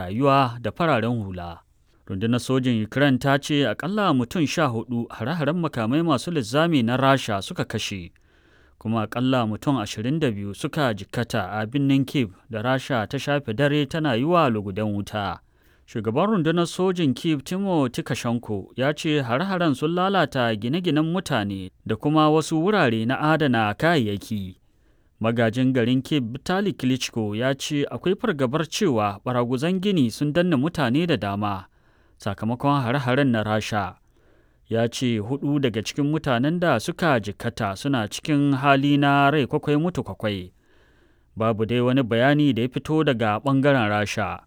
rayuwa da fararen hula. Rundunar sojin Ukraine ta ce akalla mutum sha hudu hare-haren makamai masu linzami na Rasha suka kashe, kuma akalla mutum 22 suka jikkata a birnin Kiev da Rasha ta shafe dare tana yi wa lugudan wuta. Shugaban rundunar sojin Kiev Timo Tikashenko ya ce hare-haren sun lalata gine-ginen mutane da kuma wasu wurare na adana kayayyaki. Magajin garin Kiev Vitali Klitschko ya ce akwai fargabar cewa baraguzan gini sun danna mutane da dama sakamakon hare-haren na Rasha. Ya ce hudu daga cikin mutanen da suka jikkata suna cikin hali na rai kwakwai mutu kwakwai. Babu dai wani bayani da ya fito daga ɓangaren Rasha.